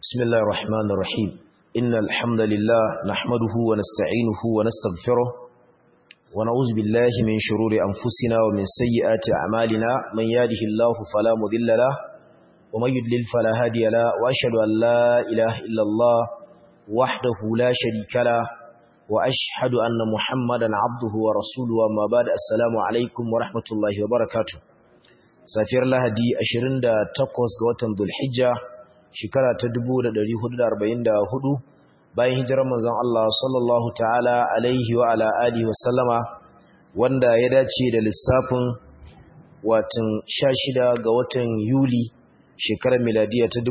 بسم الله الرحمن الرحيم إن الحمد لله نحمده ونستعينه ونستغفره ونعوذ بالله من شرور أنفسنا ومن سيئات أعمالنا من يهده الله فلا مضل له ومن يضلل فلا هادي له وأشهد أن لا إله إلا الله وحده لا شريك له وأشهد أن محمدا عبده ورسوله وما بعد السلام عليكم ورحمة الله وبركاته safiyar lahadi 28 ga watan Dhulhijja shekara ta 1444 bayan hijirar manzon Allah sallallahu ta'ala alaihi wa ala alihi wa sallama wanda ya dace da lissafin watan 16 ga watan Yuli shekarar miladiya ta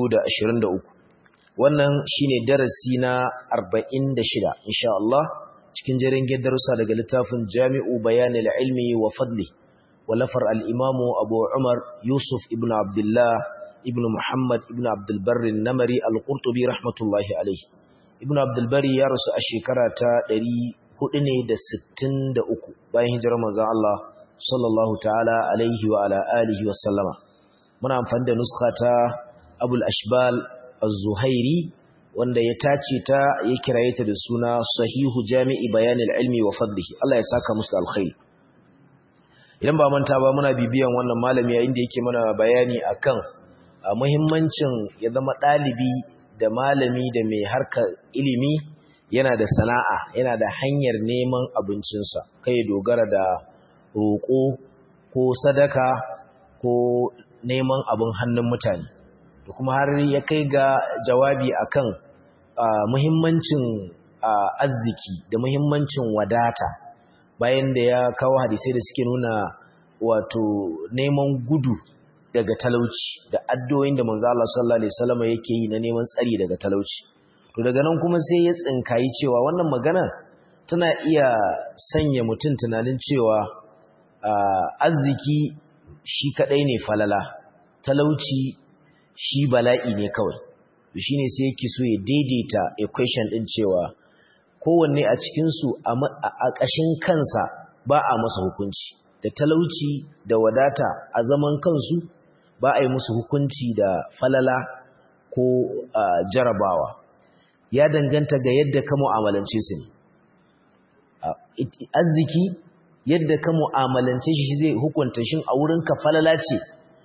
2023 wannan shine darasi na 46 insha Allah cikin jerin darussa daga littafin Jami'u Bayanil Ilmi wa Fadli ولفر الإمام أبو عمر يوسف ابن عبد الله ابن محمد ابن عبد البر النمري القرطبي رحمة الله عليه ابن عبد البر يرس الشكرة دري هدني دا ستن دا أكو باين هجر مزا الله صلى الله تعالى عليه وعلى آله وسلم من أنفند نسخة أبو الأشبال الزهيري wanda ya tace ta ya kiraye ta da suna sahihu jami'i bayanil ilmi wa fadlihi Allah ya saka musu alkhairi idan ba manta ba muna bibiyan wannan malami yayin da yake mana bayani akan muhimmancin ya zama ɗalibi da malami da mai harkar ilimi yana da sana'a yana da hanyar neman abincinsa kai dogara da roƙo ko sadaka ko neman abin hannun mutane da kuma har ya kai ga jawabi akan muhimmancin arziki da muhimmancin wadata bayan da ya kawo hadisai da suke nuna wato neman gudu daga talauci da addu'o'in da manzo Allah sallallahu alaihi wasallam yake yi na neman tsari daga talauci to daga nan kuma sai ya tsinkayi cewa wannan magana tana iya sanya mutum tunanin cewa arziki shi kadai ne falala talauci shi bala'i ne kawai to shine sai yake so ya daidaita equation din cewa kowanne a cikinsu a ƙashin kansa ba a masa hukunci da talauci da wadata a zaman kansu ba a yi musu hukunci da falala ko jarabawa ya danganta ga yadda ka mu'amalance su ne arziki yadda ka mu'amalance shi zai hukunta shin a wurinka falala ce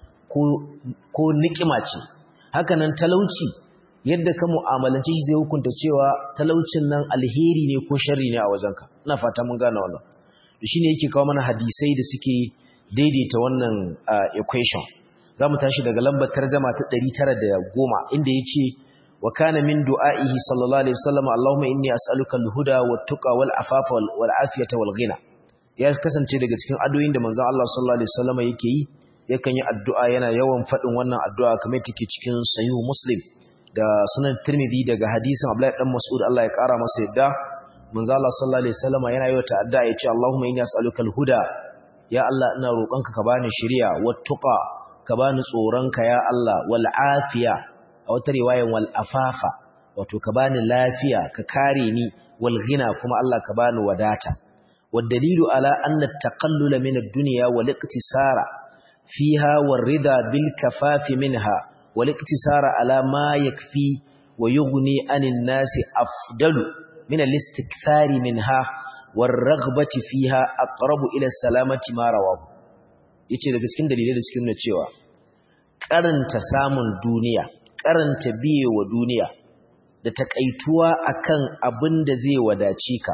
ko nikima ce hakanan talauci yadda ka mu'amalance shi zai hukunta cewa talaucin nan alheri ne ko sharri ne a wajenka ina fata mun gane wannan shine yake kawo mana hadisai da suke daidaita wannan equation zamu tashi daga lambar tarjuma ta 910 inda yace wa kana min du'aihi sallallahu alaihi wasallam Allahumma inni as'aluka al-huda wat-tuqa wal-afafa wal-afiyata wal-ghina ya kasance daga cikin addu'o'in da manzon Allah sallallahu alaihi wasallam yake yi yakan yi addu'a yana yawan fadin wannan addu'a kamar take cikin sahih muslim da sunan Tirmidhi daga hadisin Abdullahi dan Mas'ud Allah ya kara masa yadda manzo Allah sallallahu alaihi wasallam yana yi wata addu'a yace Allahumma inni as'aluka al-huda ya Allah ina roƙonka ka bani shiriya wattuqa ka bani tsoronka ya Allah wal afiya a wata riwayan wal afafa wato ka bani lafiya ka kare ni wal ghina kuma Allah ka bani wadata wad dalilu ala anna at-taqallula min ad-dunya wal iqtisara fiha war rida bil kafafi minha والاقتصار على ما يكفي ويغني عن الناس أفضل من الاستكثار منها والرغبة فيها أقرب إلى السلامة ما رواه yace daga cikin dalilai da suke nuna cewa karanta samun duniya karanta biye wa duniya da takaituwa akan abin da zai wadace ka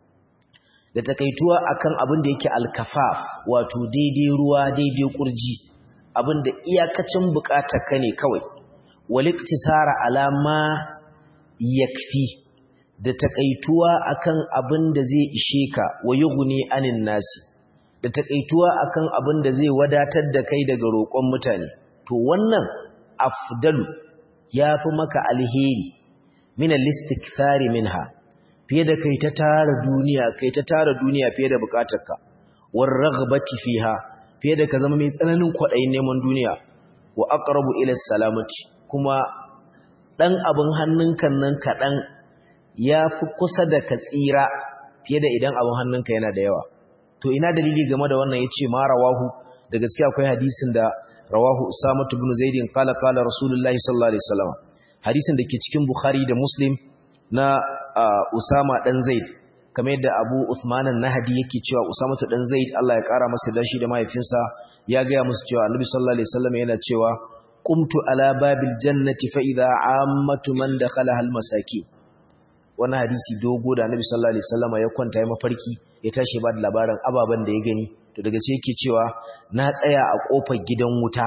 da takaituwa akan abin da yake alkafaf wato daidai ruwa daidai kurji abinda iyakacin ka ne kawai waliktisara alama yakfi da takaituwa akan abin da zai ishe ka wa yughni anin nasi da takaituwa akan abin da zai wadatar da kai daga roƙon mutane to wannan afdalu yafi maka alheri min al-istikthari minha fiye da kai ta tara duniya kai ta tara duniya fiye da bukatarka war raghbati fiha fiye da ka zama mai tsananin kwaɗayin neman duniya wa aqrabu ila salamati kuma ɗan abin hannunka nan kaɗan ya fi kusa da ka tsira fiye da idan abin hannunka yana da yawa to ina dalili game da wannan yace ma rawahu da gaskiya akwai hadisin da rawahu usama ibn zaidin qala qala rasulullahi sallallahu alaihi wasallam hadisin da ke cikin Bukhari da Muslim na Usama dan Zaid kamar yadda Abu Uthman an-Nahdi yake cewa Usama dan Zaid Allah ya kara masa dashi da mahaifinsa ya ga musu cewa Annabi sallallahu alaihi wasallam yana cewa qumtu ala babil jannati fa idha ammatu man dakhalaha al-masaki wannan hadisi dogo da Annabi sallallahu alaihi wasallam ya kwanta ya mafarki ya tashi ba da labarin ababan da ya gani to daga sai yake cewa na tsaya a kofar gidan wuta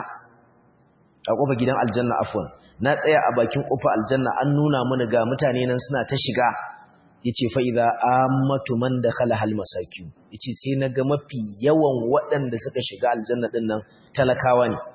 a kofar gidan aljanna afwan na tsaya a bakin kofar aljanna an nuna mana ga mutane nan suna ta shiga yace fa idza ammatu man dakhala hal masakin yace sai naga mafi yawan waɗanda suka shiga aljanna din nan talakawa ne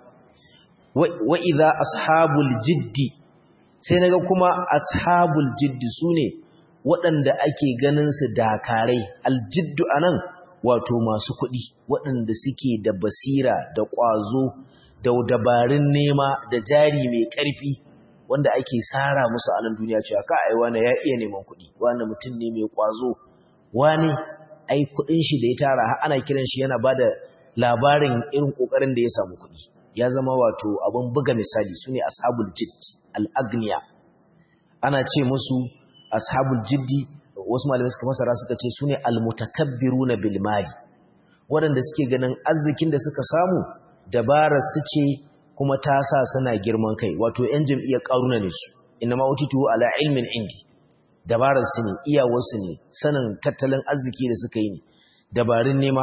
wa idza ashabul jiddi sai naga kuma ashabul jiddi sune waɗanda ake ganin su dakarai aljiddu anan wato masu kuɗi waɗanda suke da basira da ƙwazo da dabarun nema da jari mai ƙarfi wanda ake sara musu a nan duniya cewa ka ai wani ya iya neman kuɗi wani mutum ne mai ƙwazo wani ai kuɗin shi da ya tara har ana kiran shi yana bada labarin irin ƙoƙarin da ya samu kuɗi ya zama wato abin buga misali su ne ashabul jidd al-agniya ana ce musu ashabul jiddi wasu malamai suka masara suka ce su ne almutakabbiruna bil mali waɗanda suke ganin arzikin da suka samu dabarar su ce kuma ta sa suna girman kai wato ‘yan jam'iyyar ƙaruna ne su ina ma utitu ala ilmin indi dabarar su ne iyawarsu ne sanin tattalin arziki da suka yi ne dabarun nema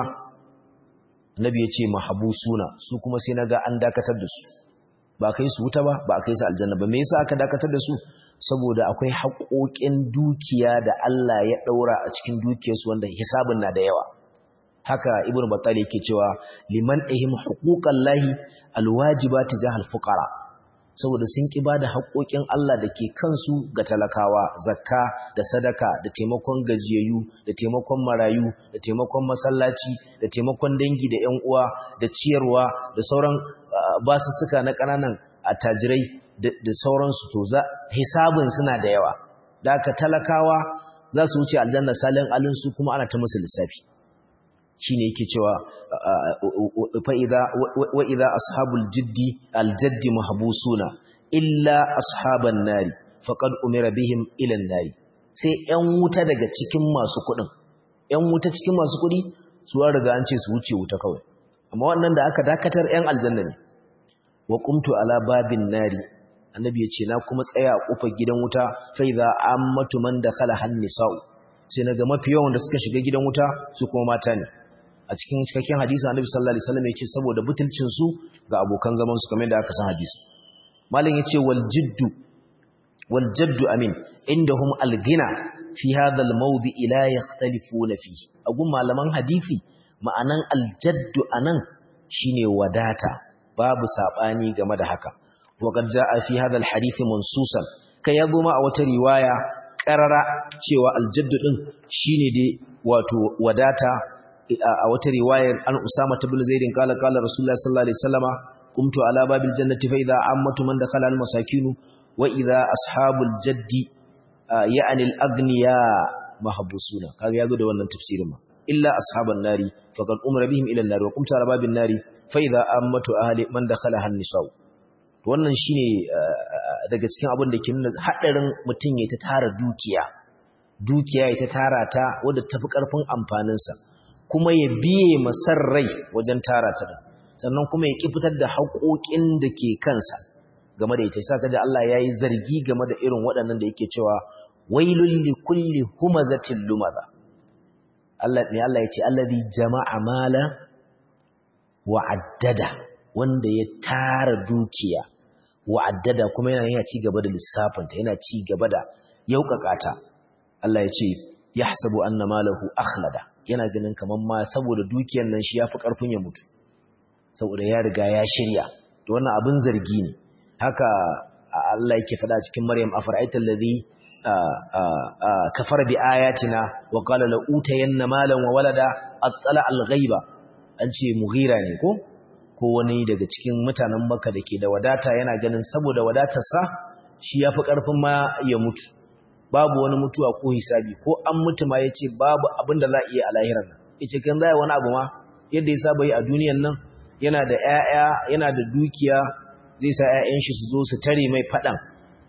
nabi ya ce mahabu suna su kuma sai na ga an dakatar da su ba kai su wuta ba ba kai su aljanna ba me yasa aka dakatar da su saboda akwai haƙoƙin dukiya da Allah ya ɗaura a cikin dukiyarsu wanda hisabin na da yawa haka ibn battal yake cewa liman ihim huquqallahi alwajibati jahal fuqara saboda sun ki bada haƙoƙin Allah da ke kansu ga talakawa zakka da sadaka da taimakon gajiyayyu da taimakon marayu da taimakon masallaci da taimakon dangi da ƴan uwa da ciyarwa da sauran basussuka na ƙananan attajirai da sauransu to za hisabin suna da yawa da aka talakawa za su wuce aljanna salin alinsu kuma ana ta musu lissafi shine yake cewa fa idza wa idza ashabul jiddi aljaddi mahbusuna illa ashaban nari faqad umira bihim ila nari sai ƴan wuta daga cikin masu kuɗin ƴan wuta cikin masu kuɗi su riga an ce su wuce wuta kawai amma wannan da aka dakatar ƴan aljanna ne wa qumtu ala babin nari annabi ya ce na kuma tsaya a kofar gidan wuta fa idza ammatu man dakhala hannisa'u sai naga mafi yawan da suka shiga gidan wuta su kuma mata ne a cikin cikakken hadisi annabi sallallahu alaihi wasallam ya ce saboda butulcin su ga abokan zaman su kamar da aka san hadisi malam yace wal jiddu wal jaddu amin indahum al ghina fi hadha al mawdi la yakhtalifuna fihi agun malaman hadisi ma'anan al jaddu anan shine wadata babu sabani game da haka وقد جاء في هذا الحديث منصوصا kai ya goma a wata riwaya karara cewa aljadd din shine dai wato wadata a wata riwayar an usama ibn zaid kala kala rasulullahi sallallahu alaihi wasallama qumtu ala babil jannati fa idha ammatu man dakhala al masakin wa idha ashabul jaddi ya'ni al agniya mahbusuna kaga yazo da wannan tafsirin ma illa ashaban nari faqad umra bihim ila an-nar wa qumtu ala babin nari fa idha ammatu ahli man dakhala han nisa'u wannan shine daga cikin abin da ke nuna hadarin mutum ya ta tara dukiya dukiya ya ta tara ta wadda tafi karfin amfaninsa kuma ya biye masar rai wajen tara ta sannan kuma ya ki fitar da haƙoƙin da ke kansa game da ita sai kaji Allah yayi zargi game da irin waɗannan da yake cewa wailul likulli humazatin lumaza Allah ne Allah ya ce allazi jama'a mala wa addada wanda ya tara dukiya wa'addada kuma yana yana ci gaba da lissafinta yana ci gaba da yaukakata Allah ya ce yahsabu anna malahu akhlada yana ganin kaman ma saboda dukiyar nan shi yafi karfin ya mutu saboda ya riga ya shirya to wannan abin zargi ne haka Allah yake faɗa cikin Maryam afara'aita allazi kafara bi ayatina wa qala la utayanna malan wa walada attala al-ghaiba an ce mughira ne ko ko wani daga cikin mutanen Makka da ke da wadata yana ganin saboda wadatarsa shi yafi karfin ma ya mutu babu wani mutuwa ko hisabi ko an mutu ma yace babu abin da za a iya a lahirar nan yace kan zai wani abu ma yadda ya saba yi a duniyar nan yana da ƴaƴa yana da dukiya zai sa ƴaƴan shi su zo su tare mai fadan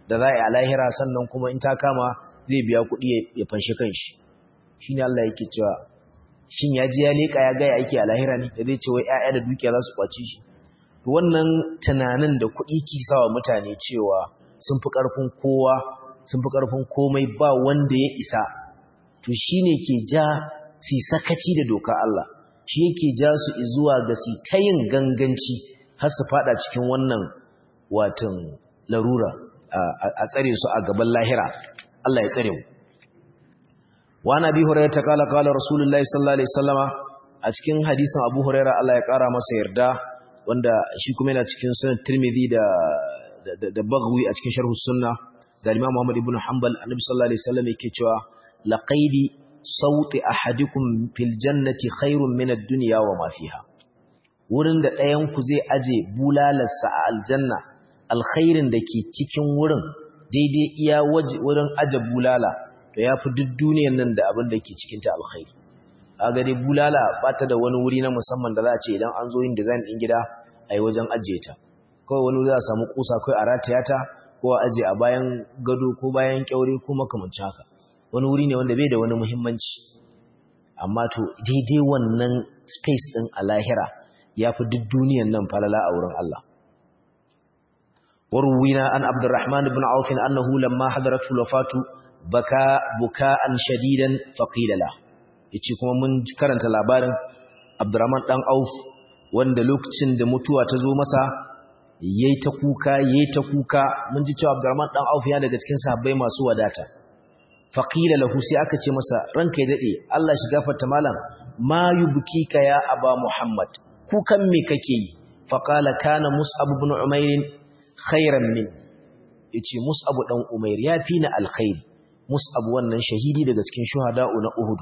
da za a yi a lahira sannan kuma in ta kama zai biya kuɗi ya fanshi kanshi shi ne Allah yake cewa shin ya ji ya leƙa ya gaya ake a lahira ne da zai ce wai ‘ya'ya da dukiya za su kwaci shi wannan tunanin da kuɗi ke sawa mutane cewa sun fi ƙarfin kowa sun fi ƙarfin komai ba wanda ya isa to shi ne ke ja su sakaci da doka Allah shi yake ja su zuwa ga su ta yin ganganci har su fada cikin wannan watan larura a tsare su a gaban lahira Allah ya tsare mu wa nabi hurairah ta kala kala rasulullahi sallallahu alaihi wasallama a cikin hadisin abu hurairah Allah ya kara masa yarda wanda shi kuma yana cikin sunan tirmidhi da da bagwi a cikin sharh sunna da imam muhammad ibn hanbal annabi sallallahu alaihi wasallam yake cewa laqaidi sauti ahadikum fil jannati khairun min ad-dunya wa ma fiha wurin da ɗayan ku zai aje bulalarsa a aljanna alkhairin da ke cikin wurin daidai iya wurin aje bulala to yafi duk duniyar nan da abin da ke cikin ta alkhairi kaga dai bulala ba ta da wani wuri na musamman da za a ce idan an zo yin design din gida ai wajen ajiye ta kawai wani za a samu kusa kai a rataya ta ko a aje a bayan gado ko bayan kyaure ko makamancin haka wani wuri ne wanda bai da wani muhimmanci amma to daidai wannan space din a lahira ya fi duk duniyan nan falala a wurin Allah warwina an abdurrahman ibn auf annahu lamma hadaratu wafatu baka buka'an shadidan faqila la yace kuma mun karanta labarin abdurrahman dan auf wanda lokacin da mutuwa ta zo masa yayi ta kuka yayi ta kuka mun ji cewa abdurrahman dan auf ya daga cikin sahabbai masu wadata faƙila lahu sai aka ce masa ranka ya daɗe Allah shi gafarta malam ma yubkika ya aba Muhammad kukan me kake yi faqala kana Mus'ab ibn Umair khairan min yace Mus'ab dan Umair ya fi ni alkhairi Mus'ab wannan shahidi daga cikin shuhada'u na Uhud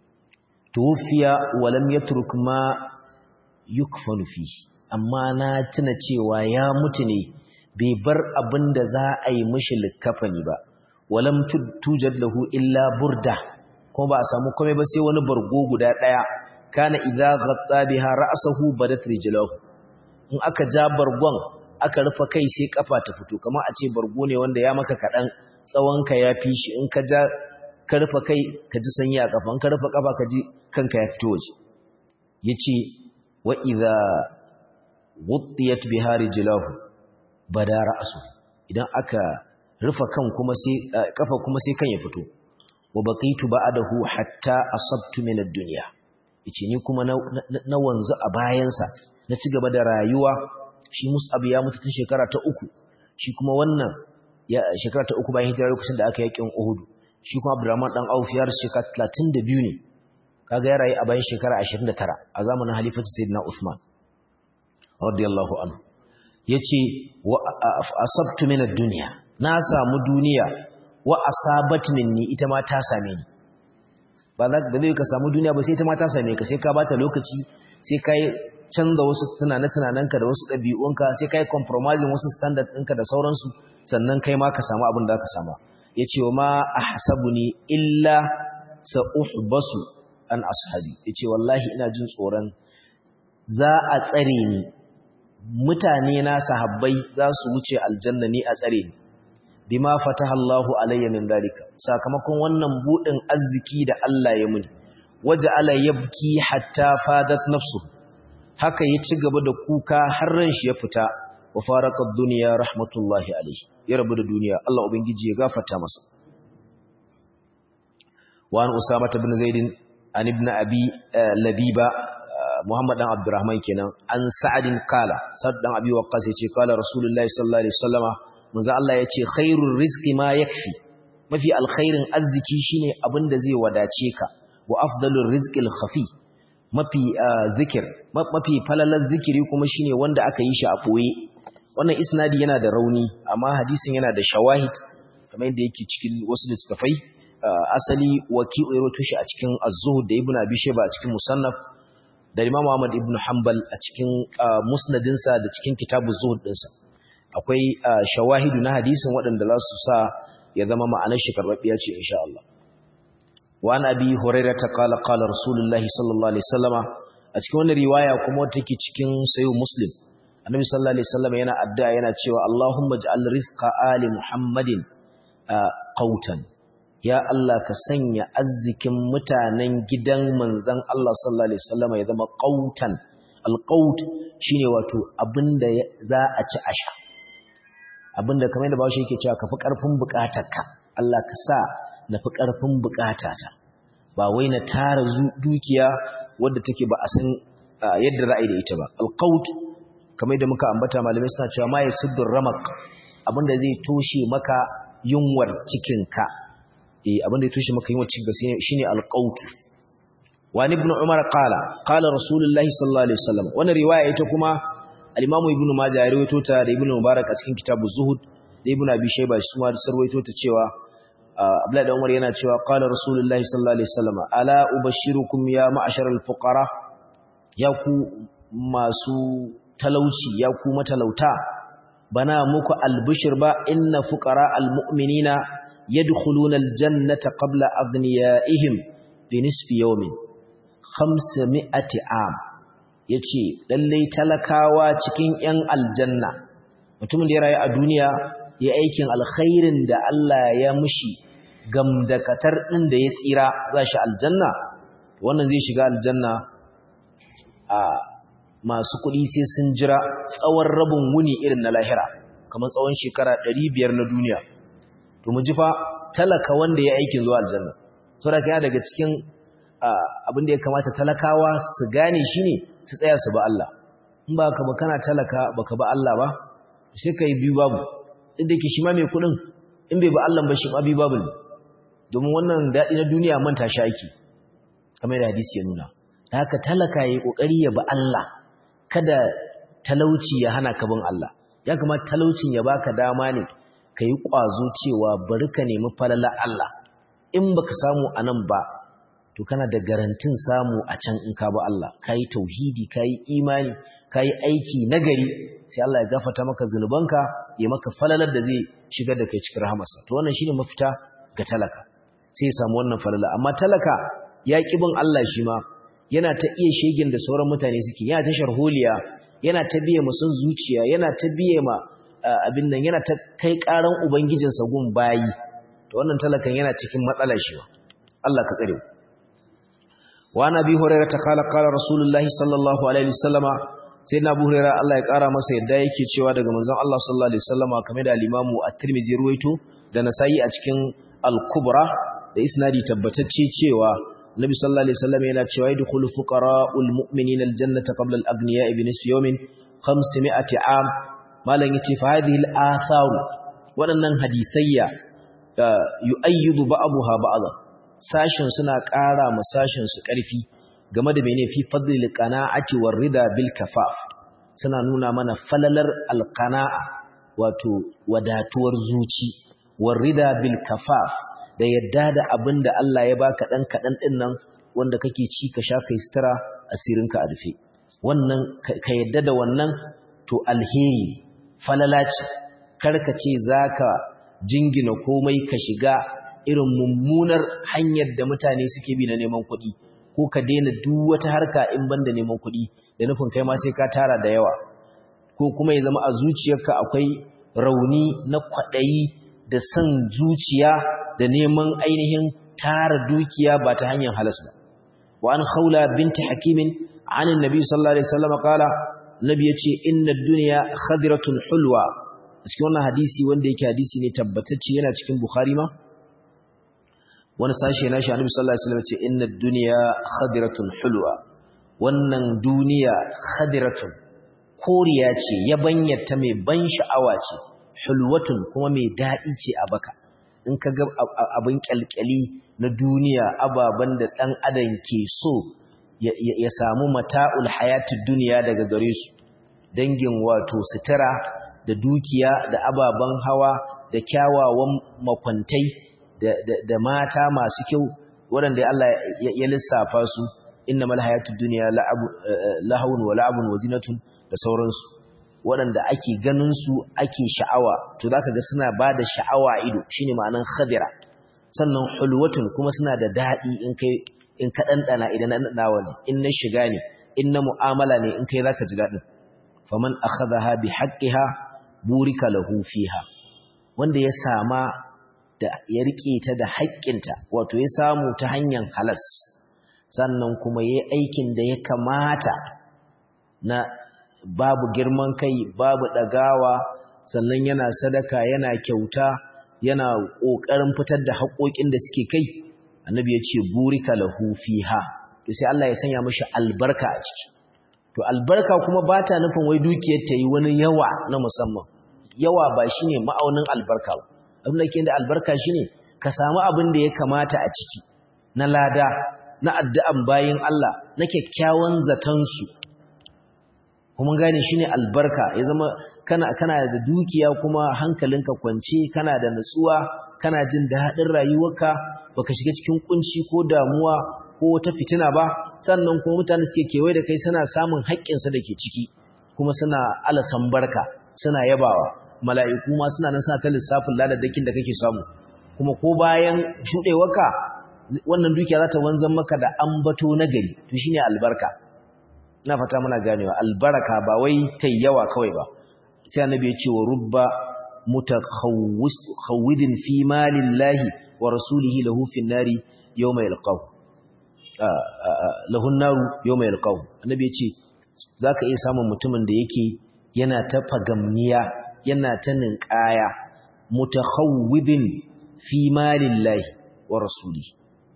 tufiya wa lam yatruk ma yukfanu fi amma na tuna cewa ya mutu ne bai bar abin da za a yi mishi likafani ba walam tujad lahu illa burda kuma ba a samu komai ba sai wani bargo guda daya kana idza ghatta biha ra'sahu badat rijlahu in aka ja bargon aka rufa kai sai kafa ta fito kamar a ce bargo ne wanda ya maka kadan tsawon ka ya fi shi in ka ja ka rufa kai ka ji sanyi a kafa in ka rufa kafa ka ji kanka ya fito waje yace wa idza wuttiyat biha rijlahu bada ra'su idan aka rufa kan kuma sai kafa kuma sai kan ya fito wa baqitu ba'dahu hatta asabtu min ad-dunya yace ni kuma na wanzu a bayansa na ci gaba da rayuwa shi Mus'ab ya mutu tun shekara ta uku shi kuma wannan ya shekara ta uku bayan hijira lokacin da aka yakin Uhud shi kuma Abdurrahman dan Auf ya rasu shekara 32 ne kaga ya rayu a bayan shekara 29 a zamanin halifatu Sayyidina Uthman radiyallahu anhu yace wa asabtu min ad-dunya na samu duniya wa asabat minni ita ma ta same ni ba za ka zai ka samu duniya ba sai ita ma ta same ka sai ka bata lokaci sai ka yi canza wasu tunane-tunanenka da wasu ɗabi'unka sai ka yi compromising wasu standard ɗinka da sauransu sannan kai ma ka samu abin da ka sama ya ce wa ma a hasabu ne illa sa'uhbasu an ashabi ya ce wallahi ina jin tsoron za a tsare ni mutane na sahabbai za su wuce aljanna ni a tsare ni bima fataha Allahu alayya min dalika sakamakon wannan budin arziki da Allah ya muni waja'ala yabki hatta fadat nafsu haka ya ci gaba da kuka har ran shi ya fita wa faraqad dunya rahmatullahi alayhi ya rabu da duniya Allah ubangiji ya gafarta masa wa an usama ibn zaid an ibn abi labiba muhammad dan abdurrahman kenan an sa'adin qala sa'd dan abi waqqas yace qala rasulullahi sallallahu alaihi wasallama manzo Allah ya ce khairur rizqi ma yakfi mafi alkhairin arziki shine abinda zai wadace ka wa afdalur rizqil khafi mafi zikir mafi falalar zikiri kuma shine wanda aka yi shi a boye wannan isnadi yana da rauni amma hadisin yana da shawahid kamar yadda yake cikin wasu littafai asali waki'u ya rawaito shi a cikin az-zuhd da ibnu abi shayba a cikin musannaf da imam Ahmad ibn Hanbal a cikin musnadinsa da cikin kitabuz zuhd dinsa akwai shawahidu na hadisin waɗanda za su sa ya zama ma'anar shi karɓaɓɓiya ce insha Allah wa an abi hurairah ta qala qala rasulullahi sallallahu alaihi wasallama a cikin wannan riwaya kuma wata take cikin sayyid muslim annabi sallallahu alaihi wasallam yana addu'a yana cewa Allahumma ij'al rizqa ali Muhammadin qautan ya Allah ka sanya arzikin mutanen gidan manzon Allah sallallahu alaihi wasallam ya zama qautan alqaut shine wato abinda za a ci a sha abinda kamar yadda bawo yake cewa ka fi karfin bukatarka Allah ka sa na fi karfin bukatata ba wai na tara dukiya wadda take ba a san yadda ra'ayi da ita ba alqaut kamar yadda muka ambata malamai suna cewa ma yasuddur ramak abinda zai toshe maka yunwar cikinka eh abinda ya toshe maka yunwar cikinka shine alqaut wa ibn umar qala qala rasulullahi sallallahu alaihi wasallam wannan riwaya ita kuma al-imamu ibn majah ya rawaito ta da ibn mubarak a cikin kitabu zuhud da ibn abi shayba shi ma sarwaito ta cewa abdullahi da umar yana cewa qala rasulullahi sallallahu alaihi wasallam ala ubashirukum ya ma'asharal fuqara ya ku masu talauci ya ku matalauta bana muku albishir ba inna fuqara almu'minina yadkhuluna aljannata qabla aghniyaihim bi nisfi yawmin 500 am yace lalle talakawa cikin yan aljanna mutumin da ya rayu a duniya ya aikin alkhairin da Allah ya mushi gamdakatar din da ya tsira za shi aljanna wannan zai shiga aljanna a masu kuɗi sai sun jira tsawon rabin wuni irin na lahira kamar tsawon shekara 500 na duniya to mu ji fa talaka wanda ya aikin zuwa aljanna saboda kai daga cikin abin da ya kamata talakawa su gane shine su tsaya su ba Allah in ba ka ba kana talaka baka ba Allah ba sai kai biyu babu inda yake shi ma mai kuɗin in bai ba Allah ba shi ma biyu babu ne domin wannan daɗi na duniya manta shi ake kamar da hadisi ya nuna da haka talaka ya yi ƙoƙari ya ba Allah kada talauci ya hana ka bin Allah ya kamata talaucin ya baka dama ne ka yi ƙwazo cewa bari ka nemi falala Allah in baka samu a nan ba to kana da garantin samu a can in ka ba Allah ka yi tauhidi ka yi imani ka yi aiki nagari sai Allah ya gafata maka zunubanka ya maka falalar da zai shigar da kai cikin rahamarsa to wannan shine mafita ga talaka sai ya samu wannan falala amma talaka ya ƙi bin Allah shi ma yana ta iya shegin da sauran mutane suke yana ta sharholiya yana ta biye ma son zuciya yana ta biye ma abin nan yana ta kai karan ubangijinsa gun bayi to wannan talakan yana cikin matsala shi ba Allah ka tsare wa nabi hurairah ta kala kala rasulullahi sallallahu alaihi wasallama sai na abu hurairah Allah ya kara masa yadda yake cewa daga manzon Allah sallallahu alaihi wasallama kamar da al-imamu at-tirmidhi ruwaito da nasa'i a cikin al-kubra da isnadi tabbatacce cewa Nabi sallallahu alaihi wasallam yana cewa yadkhulu fuqara'ul mu'minina aljannata qabla al-aghniya'i bi nisfi yawmin 500 am malan yace fa hadhihi al-atharu wadannan hadisayya yu'ayyidu ba'daha ba'dha sashin suna ƙara ma sashin su ƙarfi game da mene fi fadlil qana'ati war rida bil kafaf suna nuna mana falalar al-qana'a wato wadatuwar zuci war rida bil kafaf da yadda da abin da Allah ya baka ɗan kaɗan ɗin nan wanda kake ci ka sha kai sutura asirinka a rufe wannan ka yadda da wannan to alheri falala ce karka ce za ka jingina komai ka shiga irin mummunar hanyar da mutane suke bi na neman kuɗi ko ka daina duk wata harka in ban da neman kuɗi da nufin kai ma sai ka tara da yawa ko kuma ya zama a zuciyarka akwai rauni na kwaɗayi da son zuciya da neman ainihin tara dukiya ba ta hanyar halas ba wa an khawla binti hakimin an annabi sallallahu alaihi wasallam kala nabi yace inna dunya khadiratun hulwa cikin wannan hadisi wanda yake hadisi ne tabbatacce yana cikin bukhari ma wani sashe na shi annabi sallallahu alaihi wasallam yace inna dunya khadiratun hulwa wannan duniya khadiratun koriya ce yabanyarta mai ban sha'awa ce hulwatun kuma mai daɗi ce a baka in ka ga abin kyalkyali na duniya ababen da ɗan adam ke so ya samu mata'ul hayatun duniya daga gare su dangin wato sutura da dukiya da ababen hawa da kyawawan makwantai da mata masu kyau waɗanda Allah ya lissafa su inna mal hayatun duniya lahawun wa la'abun wa zinatun da sauransu waɗanda ake ganin su ake sha'awa to zaka ga suna bada sha'awa ido shine ma'anan khadira sannan hulwatun kuma suna da dadi in kai in ka dandana idan na dawa ne in na shiga ne in na mu'amala ne in kai zaka ji dadin faman akhadha bi haqqiha burika lahu fiha wanda ya sama da ya rike ta da haƙƙinta wato ya samu ta hanyar halas sannan kuma yayi aikin da ya kamata na babu girman kai babu dagawa sannan yana sadaka yana kyauta yana kokarin fitar da haƙoƙin da suke kai annabi ya ce burika lahu fiha to sai Allah ya sanya mishi albarka a ciki to albarka kuma ba ta nufin wai dukiyar ta yi wani yawa na musamman yawa ba shine ma'aunin albarka ba abin da ke da albarka shine ka samu abin da ya kamata a ciki na lada na addu'an bayin Allah na kyakkyawan zatansu kuma gane shine albarka ya zama kana kana da dukiya kuma hankalinka kwance kana da nutsuwa kana jin daɗin rayuwarka baka shiga cikin kunci ko damuwa ko wata fitina ba sannan kuma mutane suke kewaye da kai suna samun haƙƙinsa da ke ciki kuma suna alasan barka suna yabawa mala'iku ma suna nan suna ta lissafin ladadakin da kake samu kuma ko bayan shuɗewarka wannan dukiya za ta wanzan maka da ambato na gari to shine albarka na fata muna ganewa albaraka ba wai tai yawa kawai ba sai annabi ya ce wa rubba mutakhawwidin fi malillahi wa rasulihi lahu fin nari yawma yalqahu lahun naru yawma yalqahu annabi ya ce zaka iya samun mutumin da yake yana ta fagamniya yana ta ninkaya mutakhawwidin fi malillahi wa rasulihi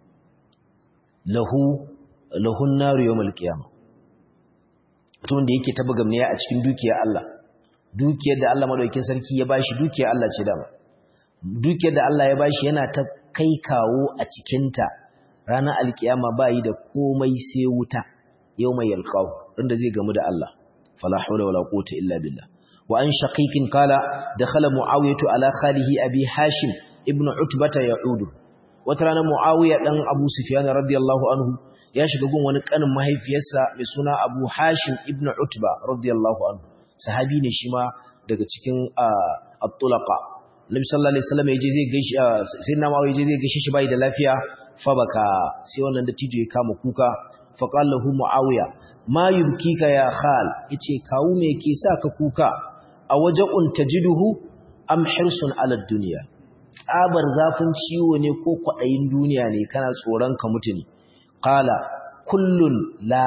lahu lahun naru yawmal qiyamah mutum da yake ta bugamniya a cikin dukiyar Allah dukiyar da Allah madaukakin sarki ya bashi dukiyar Allah ce dama dukiyar da Allah ya bashi yana ta kai kawo a cikin ta ranar alkiyama bayi da komai sai wuta yawmal yalqahu inda zai gamu da Allah fala hawla wala quwwata illa billah wa an shaqiqin qala dakhala muawiyatu ala khalihi abi hashim ibnu utbata ya'udu wata rana muawiya dan abu sufyan radiyallahu anhu ya shiga gun wani kanin mahaifiyarsa mai suna Abu Hashim ibn Utba radiyallahu anhu sahabi ne shi ma daga cikin at-tulaqa Nabi sallallahu alaihi wasallam yaje zai gaishe sai na mawaye zai gaishe shi bai da lafiya fa baka sai wannan dattijo ya kama kuka fa qala lahu Muawiya ma yubkika ya khal yace kawu me yake sa ka kuka a waja'un tajiduhu am hirsun ala dunya tsabar zafin ciwo ne ko kwadayin duniya ne kana tsoron ka mutu ne qala kullun la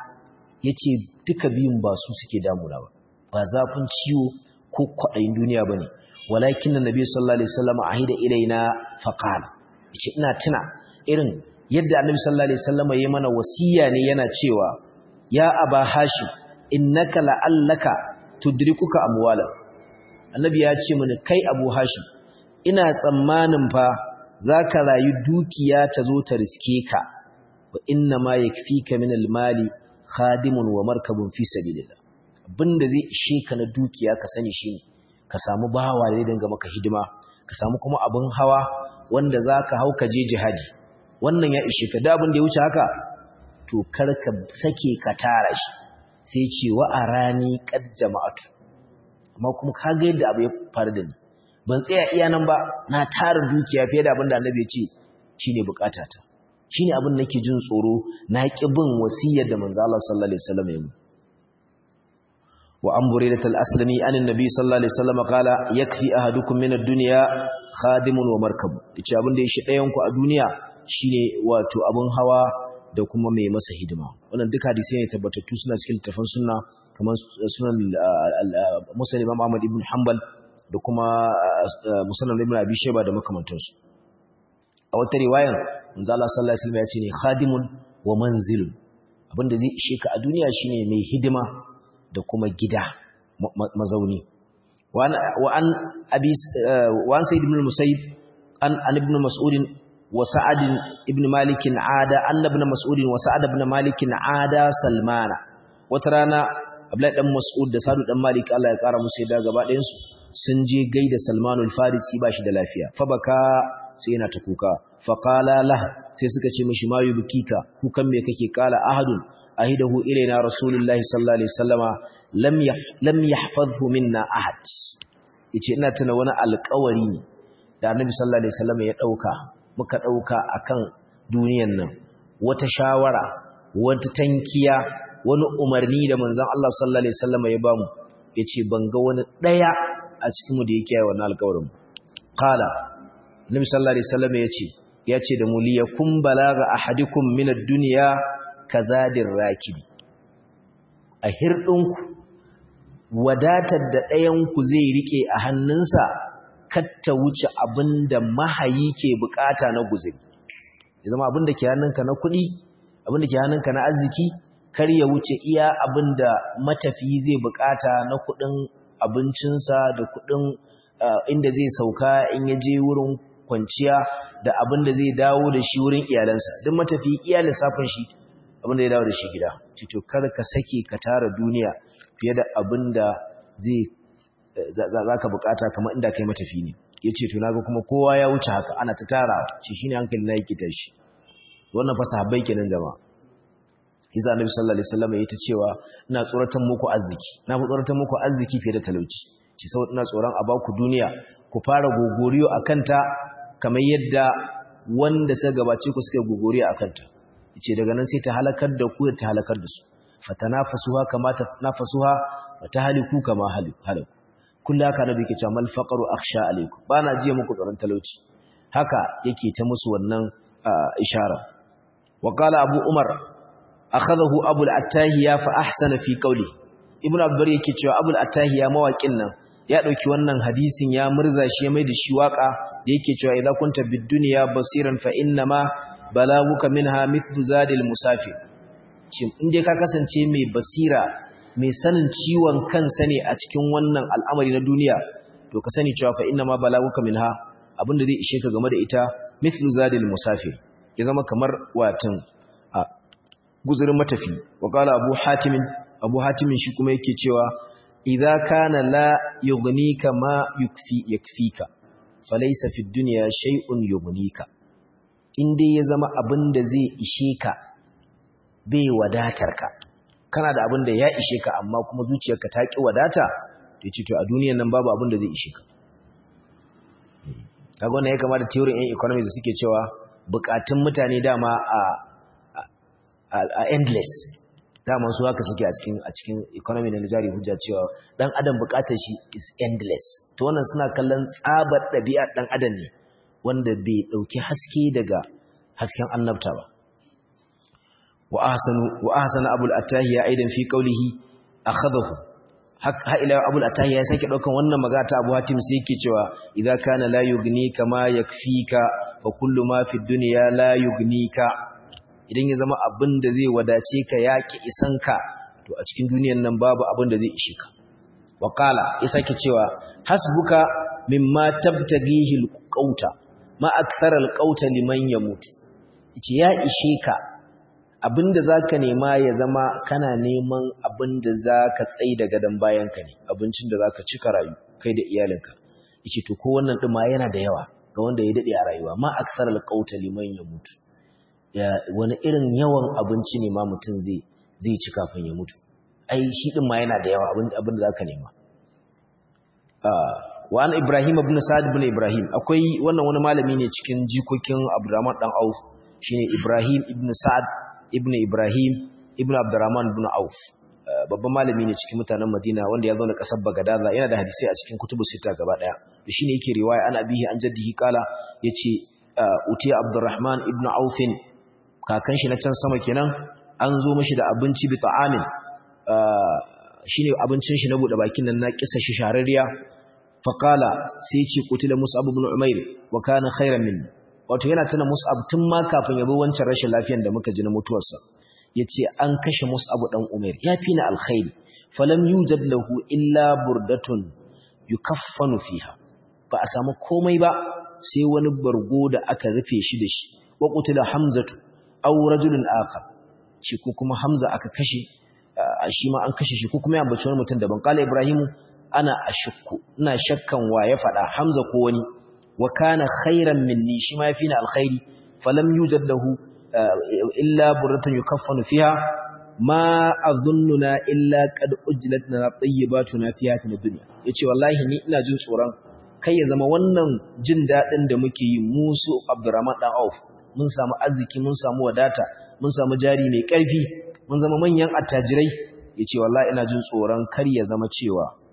yace duka biyun ba su suke damuna ba ba zafin ciwo ko kwadayin duniya bane walakin annabi sallallahu alaihi wasallam ahida ilaina faqala yace ina tuna irin yadda annabi sallallahu alaihi wasallam yayi mana wasiya ne yana cewa ya aba hashim innaka la'allaka tudrikuka amwala annabi ya ce mini kai abu hashim ina tsammanin fa zaka rayu dukiya ta zo ta riske ka wa inna ma yakfika min almali khadimun wa markabun fi sabilillah abinda zai ishe ka na dukiya ka sani shine ka samu bawa da dinga maka hidima ka samu kuma abin hawa wanda zaka hau ka je jihadi wannan ya ishe ka da abin da ya wuce haka to kar ka sake ka tara shi sai ce wa arani qad jama'atu amma kuma ka ga yadda abu ya faru da ni ban tsaya iya nan ba na tara dukiya fiye da abin da annabi ya ce shine bukatata shine abin nake jin tsoro na ki bin wasiyar da manzo Allah sallallahu alaihi wasallam ya yi wa an buraidat al-aslami an annabi sallallahu alaihi wasallam kala yakfi ahadukum min ad-dunya khadimun wa markab yace abin da yashi ɗayan ku a duniya shine wato abin hawa da kuma mai masa hidima wannan duka hadisi ne tabbatattu suna cikin littafin sunna kamar sunan muslim Imam Ahmad ibn Hanbal da kuma musnad ibn Abi Shayba da makamantansu a wata riwayan manzo Allah sallallahu alaihi wasallam ya ce ne khadimun wa manzilun abinda zai ishe ka a duniya shine mai hidima da kuma gida mazauni wa an abi wa an sayyid ibn musayyib an an ibn mas'ud wa sa'ad ibn malik ada an ibn mas'ud wa sa'ad ibn malik ada salmana wata rana abdullahi dan mas'ud da sa'ad dan malik Allah ya kara musu da gaba ɗayan su sun je gaida salmanul farisi ba shi da lafiya fa baka sai yana ta kuka faƙala lah sai suka ce mashi ma yi bukika kukan me kake kala ahadun ahidahu ilaina rasulullahi sallallahu alaihi wasallama lam lam yahfazhu minna ahad yace ina tuna wani alƙawari da annabi sallallahu alaihi wasallama ya dauka muka dauka akan duniyan nan wata shawara wata tankiya wani umarni da manzon Allah sallallahu alaihi wasallama ya bamu yace ban ga wani daya a cikin mu da yake yi wannan alƙawarin qala nabi sallallahu alaihi wasallam yace yace da mu liyakum balaga ahadikum min ad-dunya kazadir rakibi a hirdinku wadatar da ɗayanku zai rike a hannunsa katta wuce abin da mahayi ke bukata na guzuri ya zama abin da ke hannunka na kuɗi abin da ke hannunka na arziki kar ya wuce iya abin da matafiyi zai bukata na kuɗin abincinsa da kuɗin inda zai sauka in ya je wurin kwanciya da abin da zai dawo da shi wurin iyalansa duk matafiyi iya lissafin shi abin da ya dawo da shi gida cito kar ka sake ka tara duniya fiye da abin da zai za ka bukata kamar inda kai matafi ne ya ce tunaga kuma kowa ya wuce haka ana ta tara shi shi ne hankali na yake tashi wannan fa sahabbai kenan jama'a Iza Annabi sallallahu alaihi wasallam yayi ta cewa ina tsoratan muku arziki na fi tsoratan muku arziki fiye da talauci ce saboda ina tsoron a baku duniya ku fara gogoriyo akan ta kamar yadda wanda suka gabace ku suka gogoriyo akan ta yace daga nan sai ta halakar da ku ta halakar da su fatanafasuha kama tanafasuha fatahliku kama halaku kullu haka da yake cewa mal faqru akhsha alaykum bana jiya muku tsoron talauci haka yake ta musu wannan ishara wa qala abu umar akhadahu abu al-attahiya fa ahsana fi qawli ibnu abdur yake cewa abu al-attahiya mawaƙin nan ya dauki wannan hadisin ya murza shi ya mai da shi waka da yake cewa idza kunta bid dunya basiran fa inna ma balaguka minha mithlu zadil musafir shin in dai ka kasance mai basira mai sanin ciwon kansa ne a cikin wannan al'amari na duniya to ka sani cewa fa inna ma balaguka minha abinda zai ishe ka game da ita mithlu zadil musafir ya zama kamar watan a guzurin matafi wa qala abu hatim abu hatim shi kuma yake cewa idza kana la yughnika ma yukfi yakfika falaysa fid dunya shay'un yughnika in dai ya zama abinda zai ishe ka bai wadatar ka kana da abin da ya ishe ka amma kuma zuciyarka ta ki wadata to ce to a duniyar nan babu abin da zai ishe ka kaga wannan ya kamata theory in economics da suke cewa bukatun mutane dama a a endless dama su haka suke a cikin a cikin economy na jari hujja cewa dan adam bukatar shi is endless to wannan suna kallon tsabar ɗabi'ar dan adam ne wanda bai dauki haske daga hasken annabta ba وأحسن وأحسن أبو الأتاهية أيضا في قوله أخذه ha ila Abu al-Atahiya ya sake daukan wannan magana ta Abu Hatim sai yake cewa idza kana la yughnika ma yakfika fa kullu ma fi dunya la yughnika idan ya zama abin da zai wadace ka yaki isan ka to a cikin duniyar nan babu abin da zai ishe ka wa qala ya sake cewa hasbuka mimma tabtaghihi al-qauta ma akthara al-qauta liman yamut yace ya ishe ka abinda zaka nema ya zama kana neman abinda zaka tsai da gadan bayanka ne abincin da zaka cika rayu kai da iyalinka yace to ko wannan din ma yana da yawa ga wanda ya dade a rayuwa ma aksar alqauta liman ya mutu ya wani irin yawan abinci ne ma mutun zai zai ci kafin ya mutu ai shi din ma yana da yawa abin abinda zaka nema ah wa an ibrahim ibn sa'd ibn ibrahim akwai wannan wani malami ne cikin jikokin abdurrahman dan auf shine ibrahim ibn sa'd ibn Ibrahim ibn Abdurrahman ibn Auf babban malami ne cikin mutanen Madina wanda ya zauna kasar Bagadaza yana da hadisi a cikin kutubu sita gaba daya da shine yake riwaya an abihi an jaddihi kala yace utiya Abdurrahman ibn Auf kakan shi na can sama kenan an zo mishi da abinci bi ta'amin shine abincin shi na bude bakin nan na kisa shi shararriya faqala sai ce qutila Mus'ab ibn Umair wa kana khairan minni wato yana tana Mus'ab tun ma kafin ya bi wancan rashin lafiyar da muka ji na mutuwarsa yace an kashe Mus'ab dan Umair yafi ni alkhairi falam yujad lahu illa burdatun yukaffanu fiha ba a samu komai ba sai wani bargo da aka rufe shi da shi wa qutila Hamzatu aw rajulun akhar shi ko kuma Hamza aka kashe shi ma an kashe shi ko kuma ya ambaci wani mutum daban qala Ibrahimu ana ashukku ina shakkan wa ya fada Hamza ko wani wa kana khairan minni shi ma yafi ni alkhairi falam yujad lahu illa burratun yukaffanu fiha ma adhunnuna illa qad ujlatna tayyibatuna fi hayatina dunya yace wallahi ni ina jin tsoron kai ya zama wannan jin dadin da muke yi musu Abdurrahman dan Auf mun samu arziki mun samu wadata mun samu jari mai karfi mun zama manyan attajirai yace wallahi ina jin tsoron kar ya zama cewa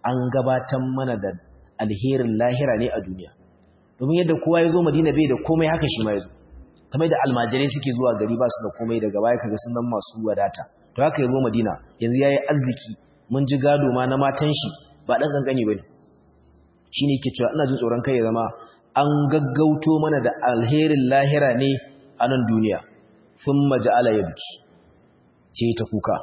an gabatar mana da alherin lahira ne a duniya domin yadda kowa ya zo madina bai da komai haka shi ma ya zo kamar da almajirai suke zuwa gari ba su da komai daga baya kaga sun nan masu wadata to haka ya zo madina yanzu ya yi arziki mun ji gado ma na matan shi ba ɗan ƙanƙani ba ne shi ne ke cewa ina jin tsoron kai ya zama an gaggauto mana da alherin lahira ne a nan duniya sun maja'ala ya biki ce ta kuka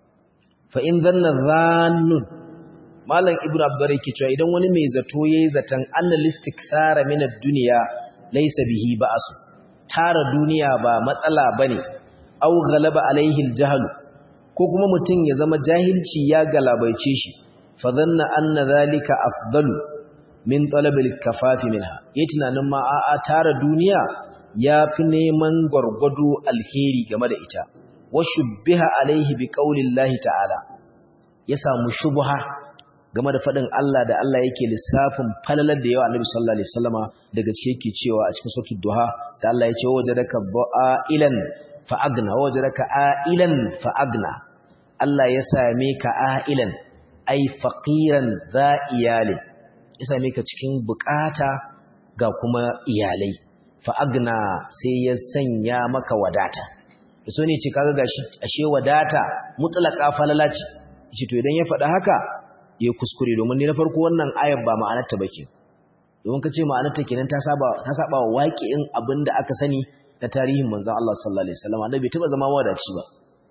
fa in zanna zannun malam ibnu abdur yake cewa idan wani mai zato yayi zatan annal istikthara min ad-dunya laysa bihi ba'su tara duniya ba matsala bane aw ghalaba alaihi al-jahl ko kuma mutum ya zama jahilci ya galabaice shi fa dhanna anna dhalika afdalu min talab al-kafafi minha yayi tunanin ma a'a tara duniya yafi neman gwargwado alheri game da ita wa shubbiha alaihi bi qaulillahi ta'ala ya samu shubha game da faɗin Allah da Allah yake lissafin falalar da yawa Annabi sallallahu alaihi wasallama daga cikin yake cewa a cikin suratul duha da Allah ya ce wajadaka ba'ilan fa agna wajadaka a'ilan fa agna Allah ya same ka a'ilan ai faqiran za iyali ya same ka cikin bukata ga kuma iyalai fa agna sai ya sanya maka wadata so ne ce kaga gashi ashe wadata mutlaka falala ce ce to idan ya faɗa haka ya kuskure domin ne na farko wannan ayar ba ma'anarta bake domin kace ma'anarta kenan ta saba ta saba wa waqi'in abinda aka sani na tarihin manzon Allah sallallahu alaihi wasallam annabi bai taba zama wadaci ba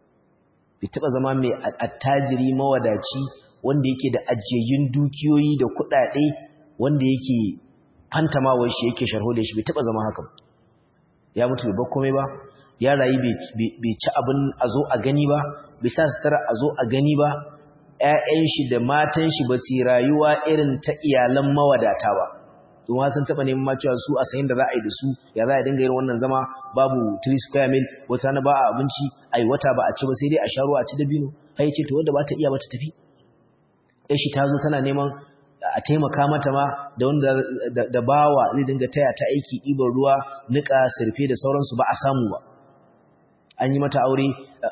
bai taba zama mai attajiri mawadaci wanda yake da ajiyayyun dukiyoyi da kuɗaɗe wanda yake fantamawar shi yake sharho da shi bai taba zama haka ya mutu bai komai ba ya rayu bai ci abin a zo a gani ba bai sa sutura a zo a gani ba ‘ya'yan shi da matan shi ba su rayuwa irin ta iyalan mawadata ba don sun taɓa neman cewa su a sayin da za a yi da su ya za a dinga yin wannan zama babu 3 square mil wata na ba a abinci a yi wata ba a ci ba sai dai a sha ruwa a ci dabino hai ce to wanda ba ta iya ba ta tafi ‘yan shi ta zo tana neman a taimaka mata ma da wanda da bawa zai dinga taya ta aiki ɗiban ruwa niƙa sirfe da sauransu ba a samu ba an yi mata aure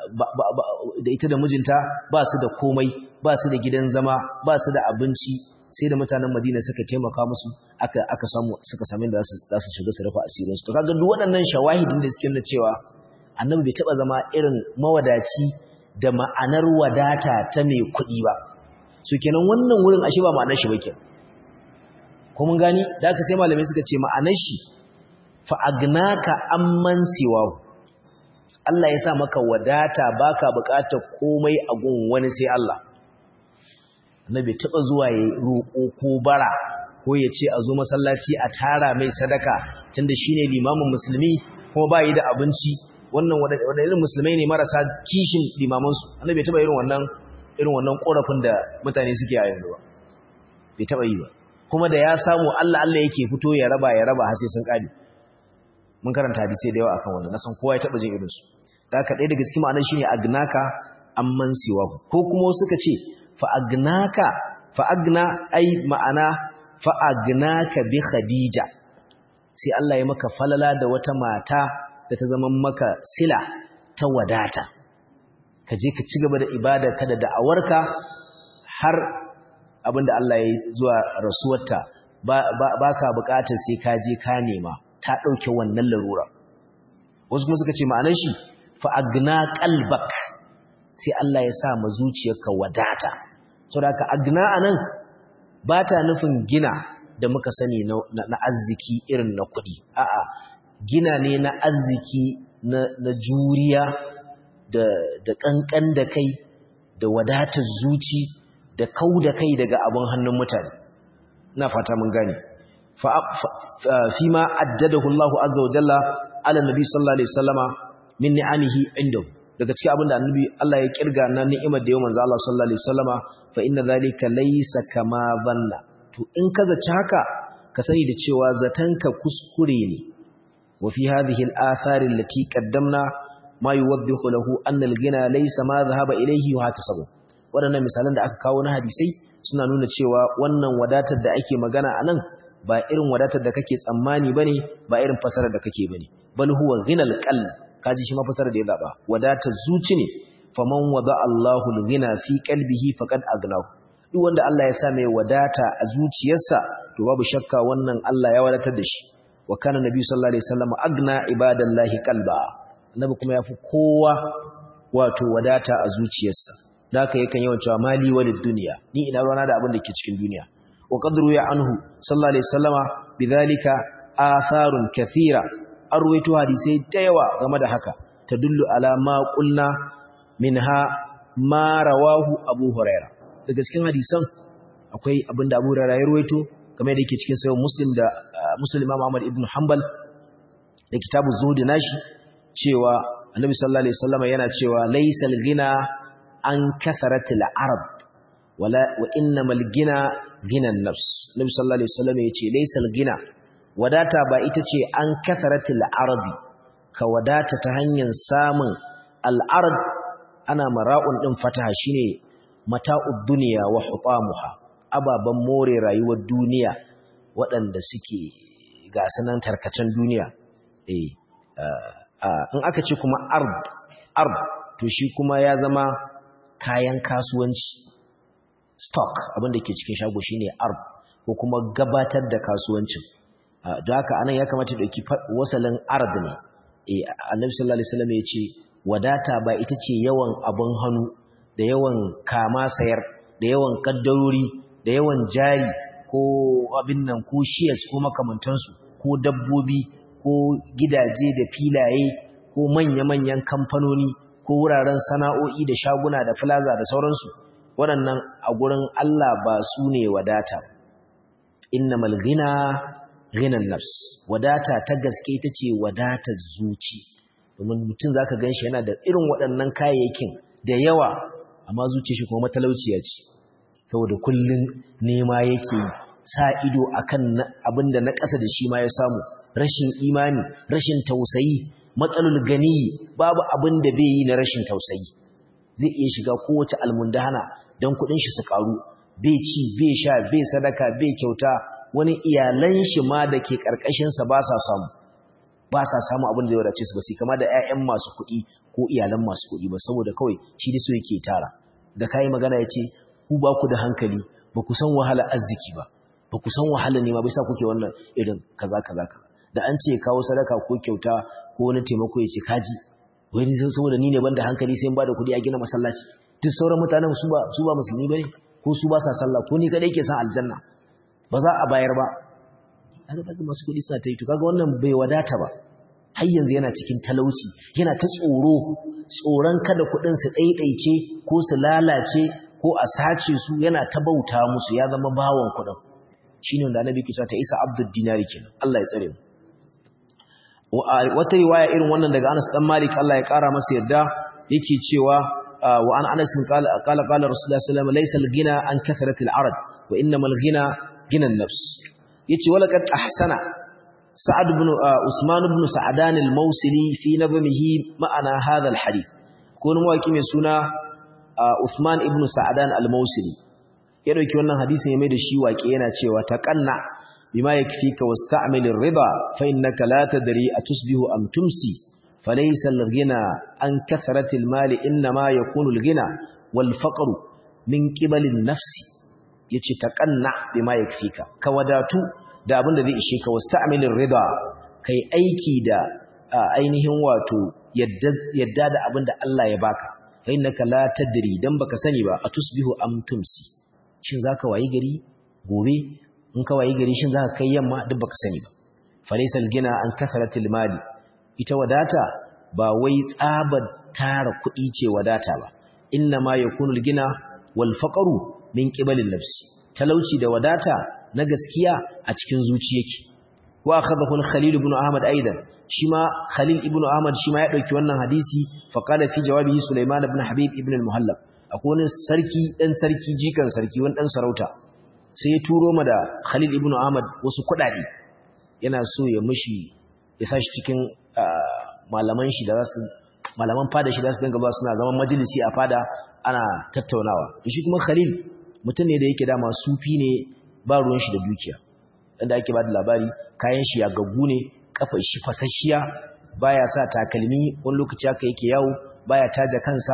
da ita da mijinta ba su da komai ba su da gidan zama ba su da abinci sai da mutanen madina suka taimaka musu aka aka samu suka sami da za su shiga su rufe asirinsu to kaga duk waɗannan shawahidin da suke nuna cewa annabi bai taɓa zama irin mawadaci da ma'anar wadata ta mai kuɗi ba so kenan wannan wurin ashe ba ma'anar shi ba kenan ko mun gani da aka sai malamai suka ce ma'anar shi fa agnaka amman siwahu Allah ya sa maka wadata baka bukatar komai a gun wani sai Allah Annabi taba zuwa ya roƙo ko bara ko ya ce a zo masallaci a tara mai sadaka tunda shine limamin musulmi kuma bai da abinci wannan wanda irin musulmai ne marasa kishin limaman su Annabi taba irin wannan irin wannan korafin da mutane suke a yanzu ba bai taba yi ba kuma da ya samu Allah Allah yake fito ya raba ya raba har sai sun kare mun karanta hadisi da yawa akan wannan na san kowa ya taba jin irin su da haka ɗaya daga cikin ma'anar shine agnaka amman siwa ko kuma suka ce fa agnaka fa agna ai ma'ana fa agnaka bi khadija sai Allah ya maka falala da wata mata da ta zama maka sila ta wadata ka je ka ci gaba da ibadarka da da'awarka har abinda Allah ya yi zuwa rasuwarta ba ka bukatar sai ka je ka nema ta ɗauke wannan larura wasu kuma suka ce ma'anar shi fa'agna ƙalbak sai Allah ya sa ma zuciyarka wadata so da ka agna a nan ba ta nufin gina da muka sani na arziki irin na kuɗi a'a gina ne na arziki na juriya da ƙanƙan da kai da wadatar zuci da kau da kai daga abin hannun mutane na fata mun gane fi ma addadahu Allah azza wa jalla ala nabi sallallahu alaihi wasallama min ni'amihi indahu daga cikin abin da annabi Allah ya kirga na ni'imar da yau manzo Allah sallallahu alaihi wasallama fa inna zalika laysa kama dhanna to in ka zaci haka ka sani da cewa zatanka kuskure ne wa fi hadhihi al-athar allati qaddamna ma yuwaddihu lahu anna al-ghina laysa ma dhahaba ilayhi wa hatasabu wadannan misalan da aka kawo na hadisai suna nuna cewa wannan wadatar da ake magana anan ba irin wadatar da kake tsammani bane ba irin fasarar da kake bane bal huwa ghinal qalb kaji shi mafasarar da ya zaba wadatar zuci ne faman wada Allahu al-ghina fi qalbihi faqad agnahu duk wanda Allah ya sa mai wadata a zuciyarsa to babu shakka wannan Allah ya wadatar da shi wa kana nabi sallallahu alaihi wasallam agna ibadallahi qalba annabi kuma yafi kowa wato wadata a zuciyarsa da haka yakan yawan cewa mali walid dunya ni ina ruwana da abin da ke cikin duniya wa qadru ya anhu sallallahu alaihi wasallama bidhalika atharun kathira arwayto hadisai da yawa game da haka tadullu ala ma qulna minha ma rawahu abu huraira daga cikin hadisan akwai abinda abu huraira ya ruwaito kamar da yake cikin sayo muslim da muslim imam ahmad ibn hanbal da kitabu zuhud nashi cewa annabi sallallahu alaihi wasallam yana cewa laysal ghina an katharatil arab wala wa innamal ghina ghina an-nafs annabi sallallahu alaihi wasallam yace laysal ghina wadata ba ita ce an katharatil arabi ka wadata ta hanyar samun al-ard ana mara'un din fataha shine mata'ud dunya wa hutamuha ababan more rayuwar duniya waɗanda suke gasanan tarkacen duniya eh in aka ce kuma ard ard to shi kuma ya zama kayan kasuwanci stock abinda ke cikin shago shine ard ko kuma gabatar da kasuwancin don haka anan ya kamata dauki wasalin ard ne eh annabi sallallahu alaihi wasallam ya ce wadata ba ita ce yawan abun hannu da yawan kama sayar da yawan kaddarori da yawan jari ko abin nan ko shares ko makamantansu ko dabbobi ko gidaje da filaye ko manya-manyan kamfanoni ko wuraren sana'o'i da shaguna da plaza da sauransu waɗannan a gurin Allah ba su ne wadata innamal ghina ghinan nafs wadata ta gaske ita ce wadatar zuci domin mutum zaka ganshi yana da irin waɗannan kayayyakin da yawa amma zuciyar shi kuma matalauciya ce saboda kullun nema yake sa ido akan abin da na ƙasa da shi ma ya samu rashin imani rashin tausayi matsalul gani babu abin da bai yi na rashin tausayi zai iya shiga kowace almundahana don kuɗin shi su ƙaru bai ci bai sha bai sadaka bai kyauta wani iyalan shi ma da ke ƙarƙashinsa ba sa samu ba sa samu abin da ya wadace su ba sai kama da 'ya'yan masu kuɗi ko iyalan masu kuɗi ba saboda kawai shi da so yake tara da kayi magana ya ce ku ba ku da hankali ba ku san wahala arziki ba ba ku san wahala ne ma bai sa kuke wannan irin kaza kaza kaza da an ce kawo sadaka ko kyauta ko wani taimako ya ce kaji wai ni saboda ni ne banda hankali sai in bada kuɗi a gina masallaci duk sauran mutanen su ba su ba musulmi bane ko su ba sa sallah ko ni kadai ke san aljanna ba za a bayar ba kaga kaga masu kuɗi suna ta yi to kaga wannan bai wadata ba har yanzu yana cikin talauci yana ta tsoro tsoron kada kuɗin su ɗaiɗaice ko su lalace ko a sace su yana ta bauta musu ya zama bawon kuɗin shine wanda annabi ke cewa ta isa abdul dinari kenan Allah ya tsare mu wata riwaya irin wannan daga Anas dan Malik Allah ya kara masa yadda yake cewa wa an Anas qala qala qala Rasulullah sallallahu alaihi wasallam laysa al-ghina an kathratil arad wa innamal ghina ghina an-nafs yace walaqad ahsana Sa'ad ibn Usman ibn Sa'dan al-Mawsili fi nabmihi ma'ana hadha al-hadith ko wani mawaki mai suna Usman ibn Sa'dan al-Mawsili ya dauki wannan hadisin ya mai da shi waƙe yana cewa taqanna بما يكفيك واستعمل الرضا فإنك لا تدري أتصبه أم تمسي فليس الغنى عن كثرة المال إنما يكون الغنى والفقر من قبل النفس يتقنع بما يكفيك كوداتو da abin da zai ishe ka wasta'milin rida kai aiki da ainihin wato yadda da abin da Allah ya baka fa innaka la tadri dan baka sani ba atusbihu am tumsi shin zaka wayi gari gobe in ka wayi gari shin zaka kai yamma duk baka sani ba falaysal gina an kasratil mali ita wadata ba wai tsabar tara kuɗi ce wadata ba inna ma yakunul gina wal faqru min qibalin nafsi talauci da wadata na gaskiya a cikin zuci yake wa akhadahu al-khalil ibn ahmad aidan shima khalil ibn ahmad shima ya dauki wannan hadisi fa qala fi jawabihi sulaiman ibn habib ibn al-muhallab akwai wani sarki dan sarki jikan sarki wani dan sarauta sai ya turo ma da Khalil ibn Ahmad wasu kuɗaɗe yana so ya mishi ya sashi cikin malaman shi da zasu malaman fada shi da su dinga ba suna zaman majalisi a fada ana tattaunawa shi kuma Khalil mutum ne da yake dama sufi ne ba ruwan shi da dukiya inda ake ba da labari kayan shi ya gaggu ne kafar shi fasasshiya baya sa takalmi wani lokaci haka yake yawo baya taja kansa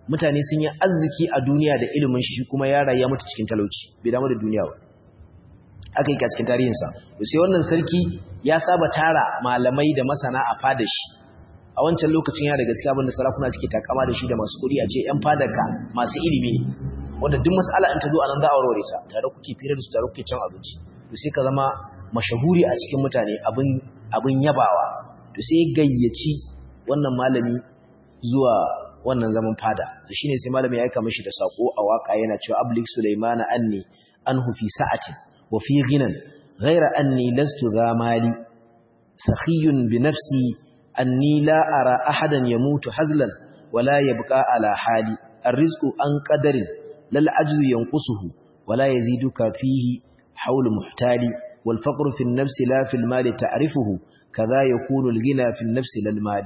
mutane sun yi arziki a duniya da ilimin shi kuma ya rayu mutu cikin talauci bai damu da duniya ba aka yi a cikin tarihinsa to sai wannan sarki ya saba tara malamai da masana a fada shi a wancan lokacin ya da gaskiya abinda sarakuna suke takama da shi da masu kuɗi a ce ‘yan fadarka masu ilimi ne wanda duk mas'ala in ta zo a nan za a warware ta tare kuke fira da su tare kuke cin abinci to sai ka zama mashahuri a cikin mutane abin yabawa to sai gayyaci wannan malami zuwa wannan zaman fada to shine sai malami ya aika mishi da sako a waka yana cewa ablik sulaimana anni anhu fi sa'atin wa fi ghinan ghayra anni lastu za mali sakhiyun bi nafsi anni la ara ahadan yamutu hazlan wala yabqa ala hali الرزق عن قدر لا العجز ينقصه ولا يزيدك فيه حول محتال والفقر في النفس لا في المال تعرفه كذا يكون الغنى في النفس لا المال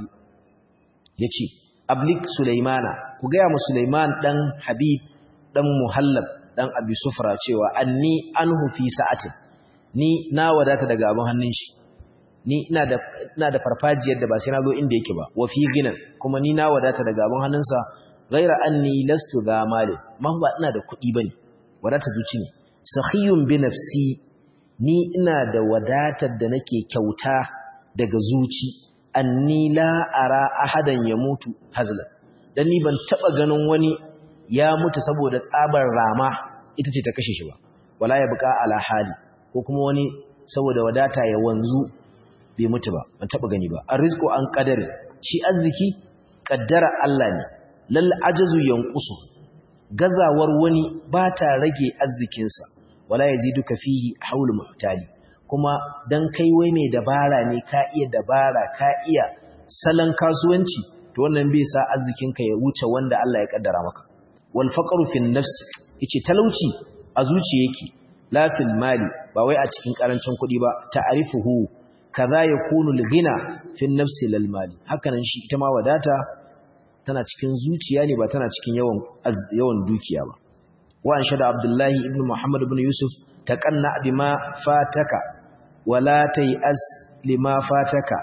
يجي ablik sulaimana ku gaya mu sulaiman dan habib dan muhallab dan abi sufra cewa anni anhu fi sa'atin ni na wadata daga abin hannun shi ni ina da ina da farfajiyar da ba sai na zo inda yake ba wa fi ginan kuma ni na wadata daga abin hannunsa ghaira anni lastu ga mali man ba ina da kuɗi bane wadata zuci ne sakhiyun bi nafsi ni ina da wadatar da nake kyauta daga zuci anni la ara ahadan ya mutu hazlan dan ni ban taba ganin wani ya mutu saboda tsabar rama ita ce ta kashe shi ba wala ya buka ala hali ko kuma wani saboda wadata ya wanzu bai mutu ba ban taba gani ba arrizqu an qadari shi arziki kaddara Allah ne lal ajazu yanqusu gazawar wani ba ta rage arzikinsa wala yaziduka fihi haulu muhtali kuma dan kai wai mai dabara ne ka iya dabara ka iya salon kasuwanci to wannan bai sa arzikinka ya wuce wanda Allah ya kaddara maka wal faqru fin nafs yace talauci a zuciya yake la fil mali ba wai a cikin karancin kuɗi ba ta'rifuhu kaza yakunu al ghina fin nafs lil mali hakanan shi ita ma wadata tana cikin zuciya ne ba tana cikin yawan yawan dukiya ba wa an shada abdullahi ibn muhammad ibn yusuf taqanna bima fataka wala tayas lima fataka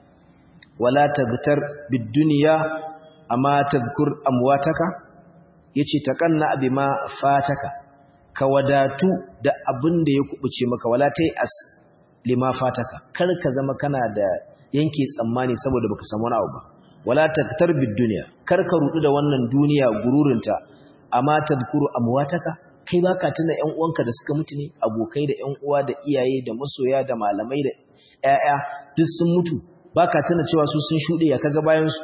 wala tagtar bid-dunya amma tadhkur amwataka yace taqanna bima fataka ka wadatu da abin da ya kubuce maka wala tayas lima fataka kar ka zama kana da yanke tsammani saboda baka samu wani abu ba wala tagtar bid-dunya kar ka rudu da wannan duniya gururinta amma tadhkuru amwataka kai baka tuna ƴan uwanka da suka mutu ne abokai da ƴan uwa da iyaye da masoya da malamai da ƴaƴa duk sun mutu baka tuna cewa su sun shude ya kaga bayan su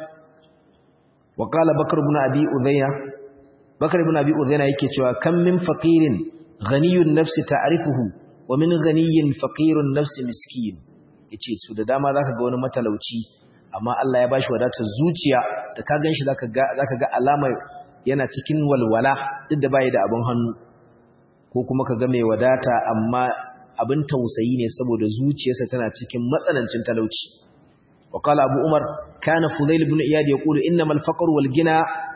wa qala bakr ibn abi udayna bakr ibn abi udayna yake cewa kam min faqirin ghaniyun nafsi ta'rifuhu wa min ghaniyin faqirun nafsi miskin yace su da dama zaka ga wani matalauci amma Allah ya bashi wadatar zuciya da ka ganshi zaka ga zaka ga alamar yana cikin walwala duk da bai da abin hannu ko kuma ka ga mai wadata amma abin tausayi ne saboda zuciyarsa tana cikin matsanancin talauci wa qala abu umar kana fudail ibn iyad yaqulu innamal faqru wal gina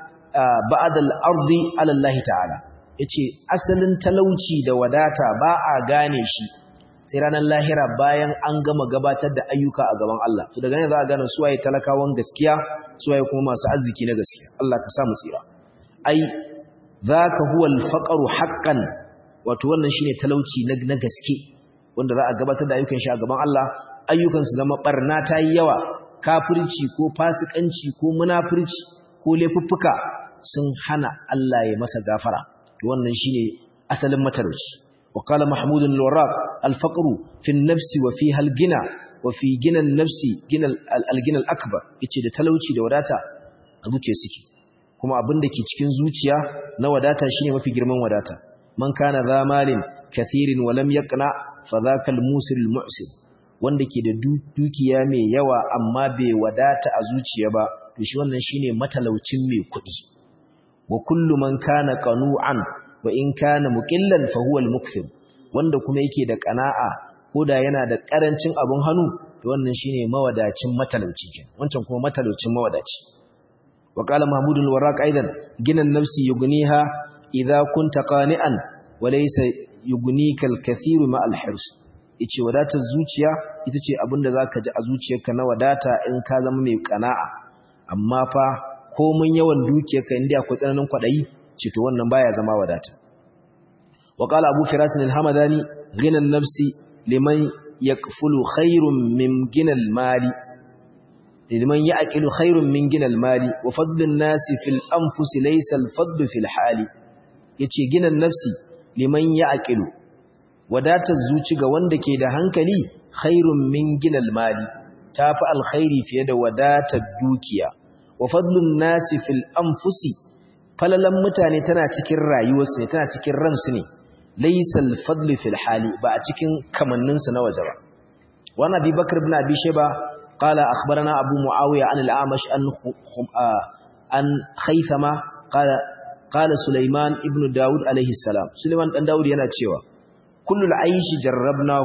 ba'da al-ardi ala Allah ta'ala yace asalin talauci da wadata ba a gane shi sai ranar lahira bayan an gama gabatar da ayyuka a gaban Allah to daga nan za a gane suwaye talakawan gaskiya suwaye kuma masu arziki na gaskiya Allah ka sa mu tsira ai zaka huwa al-faqru haqqan wato wannan shine talauci na gaske wanda za a gabatar da ayyukan shi a gaban Allah ayyukan su zama barna ta yi yawa kafirci ko fasikanci ko munafurci ko laifuffuka sun hana Allah ya masa gafara to wannan shine asalin matalauci wa qala mahmud al-warraq al-faqru fi an-nafsi wa fiha al-gina wa fi gina an-nafsi gina al-gina al-akbar yace da talauci da wadata a zuciya suke kuma abin da ke cikin zuciya na wadata shine mafi girman wadata man kana za malin kathirin wa lam yaqna fa dhaka al-musir al-mu'sir wanda ke da dukiya mai yawa amma bai wadata a zuciya ba to shi wannan shine matalaucin mai kuɗi wa kullu man kana qanu'an wa in kana muqillan fa huwa al-mukthir wanda kuma yake da qana'a koda yana da karancin abun hannu to wannan shine mawadacin matalauci wancan kuma matalaucin mawadaci wa qala mahmud al-warraq aidan ginan nafsi yughniha idza kunta qani'an wa laysa yughnika al-kathiru ma al-hirs yace wadatar zuciya ita ce abinda zaka ji a zuciyarka na wadata in ka zama mai qana'a amma fa komun yawan dukiyarka inda akwai tsananin kwadayi ce to wannan baya zama wadata wa qala abu firas al-hamadani ghina an-nafsi liman yakfulu khairun min gina al-mali liman ya'qilu khairun min gina al-mali wa fadlu an-nasi fil anfusi laysa al-fadlu fil hali yace gina an-nafsi liman ya'qilu wadatar zuci ga wanda ke da hankali khairun min gina al-mali tafi alkhairi fiye da wadatar dukiya wa fadlun nasi fil anfusi falalan mutane tana cikin rayuwarsu ne tana cikin ransu ne laysal fadlu fil hali ba a cikin kamanninsu na waje ba wa nabi bakr ibn abi shayba qala akhbarana abu muawiya an al-amash an an khaythama qala qala sulaiman ibn daud alayhi salam sulaiman dan daud yana cewa kullu al-aishi jarrabnahu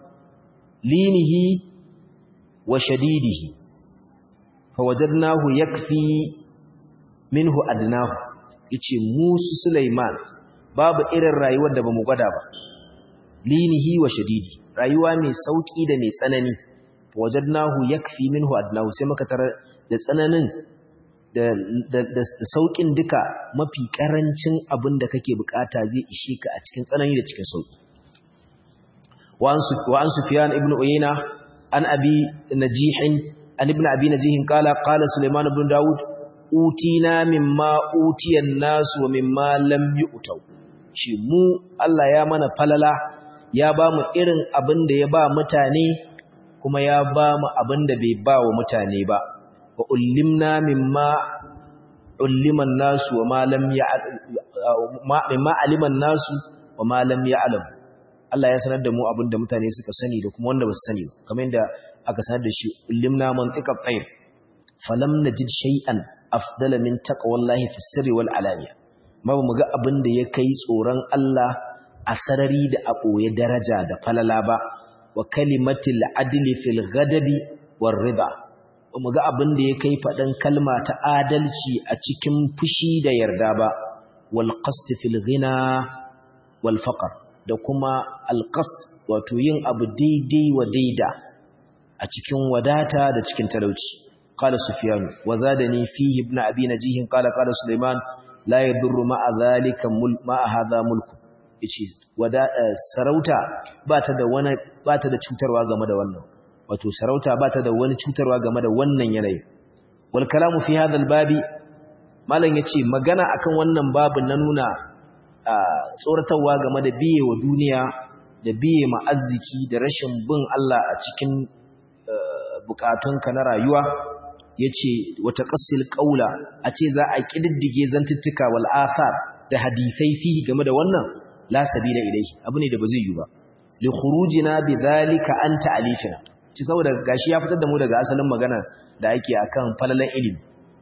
linihi wa shadidihi fawajadnahu yakfi minhu adnahu yace musu Sulaiman babu irin rayuwar da bamu gwada ba linihi wa shadidi rayuwa mai sauki da mai tsanani fawajadnahu yakfi minhu adnahu sai muka tarar da tsananin da da da saukin duka mafi karancin abin da kake bukata zai ishe ka a cikin tsanani da cikin sauki wa an sufyan ibn uyayna an abi najihin an ibn abi najihin kala kala suleiman ibn daud utina mimma utiyan nasu wa mimma lam yu'tau shi mu Allah ya mana falala ya ba mu irin abin da ya ba mutane kuma ya ba mu abin da bai ba wa mutane ba wa ullimna mimma ulliman nasu wa ma lam mimma aliman nasu wa ma lam ya'lam Allah ya sanar da mu abin da mutane suka sani da kuma wanda ba su sani kamar yadda aka sanar da shi ulimna mantiqa tayr falam najid shay'an afdala min taqwallahi fi sirri wal alaniya ma ba mu ga abin da ya kai tsoron Allah a sarari da a ɓoye daraja da falala ba wa kalimatil adli fil ghadabi war rida ba mu ga abin da ya kai faɗin kalma ta adalci a cikin fushi da yarda ba wal qasd fil ghina wal faqr da kuma al qasd wato yin abu daidai wa daida a cikin wadata da cikin talauci qala sufyan wa zadani fihi ibn abi najih qala qala sulaiman la yadurru ma'a dhalika mul ma'a hadha mulku yace wada sarauta bata da wani bata da cutarwa game da wannan wato sarauta bata da wani cutarwa game da wannan yanayi wal kalamu fi hadha al babi malan yace magana akan wannan babin na nuna tsoratarwa game da biye wa duniya da biye ma arziki da rashin bin Allah a cikin bukatunka na rayuwa yace wata qasil qaula a ce za a kididdige zantuttuka wal athar da hadisai fihi game da wannan la sabila ilayhi abu ne da ba zai yi ba li khurujina bidhalika an ta'alifina ci saboda gashi ya fitar da mu daga asalin magana da ake akan falalan ilimi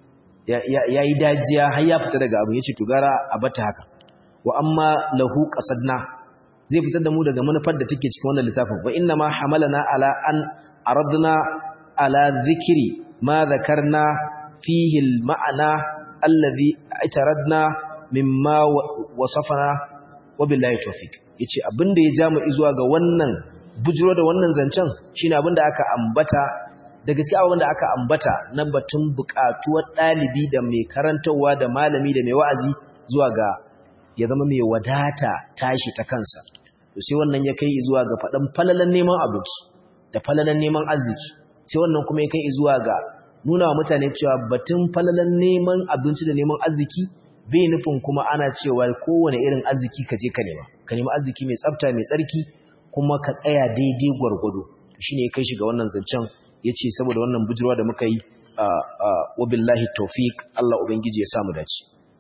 yayi dajiya har ya fita daga abu yace to gara a bata haka wa amma lahu qasadna zai fitar da mu daga manufar da take cikin wannan littafin wa inna ma hamalana ala an aradna ala dhikri ma dhakarna fihi al ma'ana alladhi itaradna mimma wasafana wabillahi tawfik yace abinda ya ja mu zuwa ga wannan bujiro da wannan zancen shine abinda aka ambata da gaskiya abinda aka ambata na batun buƙatuwar dalibi da mai karantawa da malami da mai wa'azi zuwa ga ya zama mai wadata tashi ta kansa to sai wannan ya kai zuwa ga fadan falalan neman abinci da falalan neman arziki sai wannan kuma ya kai zuwa ga nuna wa mutane cewa batun falalan neman abinci da neman arziki bai nufin kuma ana cewa kowane irin arziki ka je ka nema ka nemi arziki mai tsafta mai tsarki kuma ka tsaya daidai gwargwado shine ya kai shi ga wannan zancen yace saboda wannan bujirwa da muka yi wabillahi tawfiq Allah ubangiji ya samu dace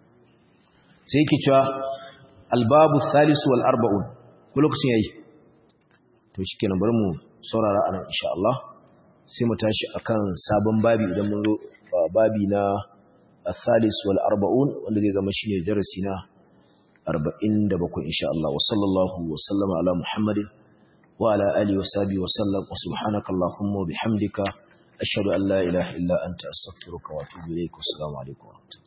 sai yake cewa albabu thalith wal arba'un ko lokacin yayi to shikenan bari mu saurara anan insha Allah sai mu tashi akan sabon babi idan mun zo babi na الثالث والأربعون والذي ذا مشين درسنا أربعين دبكو إن شاء الله وصلى الله وسلم على محمد وعلى آله وصحبه وسلم وسبحانك اللهم وبحمدك أشهد أن لا إله إلا أنت أستغفرك وأتوب إليك والسلام عليكم ورحمة الله